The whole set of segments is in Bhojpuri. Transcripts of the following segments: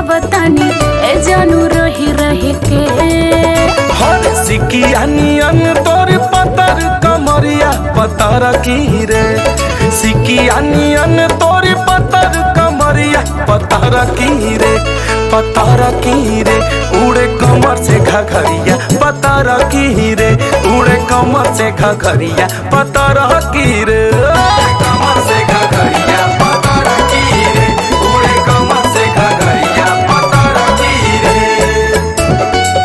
बतानी ए जानू रही रही के हर सिकिया नियन तोर पतर कमरिया पतर की रे सिकिया नियन तोर पतर कमरिया पतर की रे पतर की रे उड़े कमर से घघरिया पतर की रे उड़े कमर से घघरिया पतर की रे कमर से घघरिया पतर की रे उड़े कमर से घघरिया पतर की रे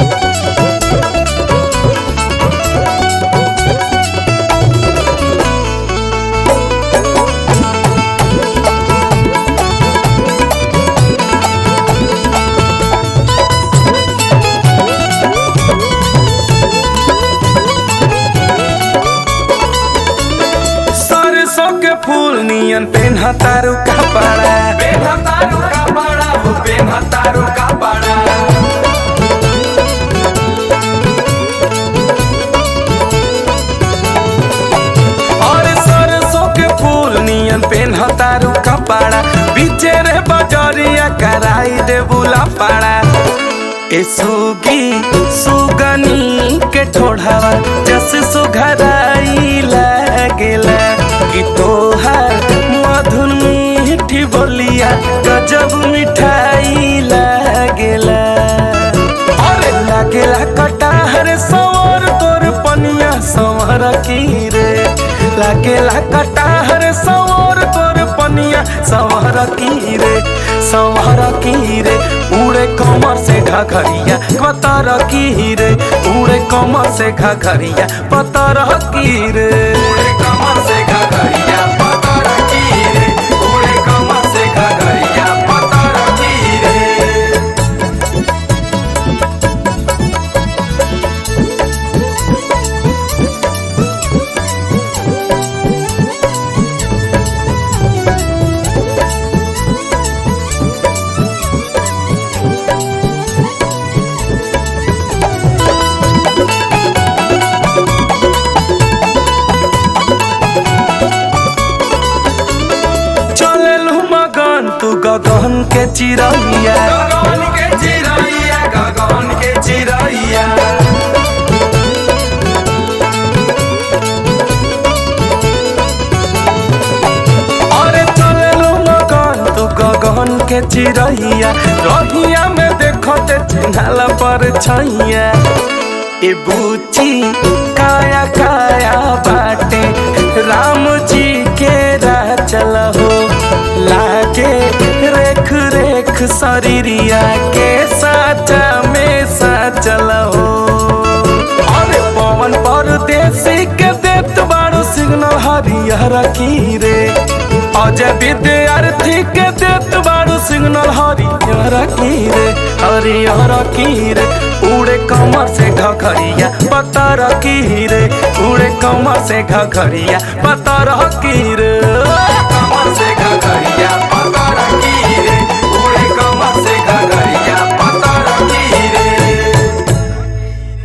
सरसों के फूल नियन पेन्हा तारू कपड़ा पेन्हा तारू कपड़ा हो पेन्हा तारू कपड़ा और सरसों के फूल नियन पेन्हा तारू कपड़ा बीचे रे बजरिया कराई दे बुला पड़ा ए सुगी सुगनी के ठोढ़ावा जस सुघराई लागेला कि तोहार मधुर मीठी बोलिया गजब मिठाई लागेला अरे लागेला कटाहर सवर तोर पनिया संवर की रे लागेला कटाहर सवर तोर पनिया संवर की रे संवर की रे उड़े कमर से घघरिया पतर की रे उड़े कमर से घघरिया पतर की रे उड़े कमर से घघरिया पतर की रे उड़े कमर से घघरिया पतर की रे चललू मगन तू गगन के चिरैया गगन के चिरैया गगन के चिरैया अरे चललू मगन तू गगन के चिरैया रहिया में देखते चिन्हला पर छैया ए बूची काया काया बाटे राम जी के राह चल हो लागे रेख रेख शरीरिया के साचा में सा चल हो अरे पवन परदेसी के देत बाड़ू सिग्नल हरिहर की रे अजय विद्यार्थी के देत बाड़ू सिग्नल हरिहर की रे हरिहर की रे उड़े कमर से घघरिया पतर की रे उड़े कमर से घघरिया पतर की रे कमर से घघरिया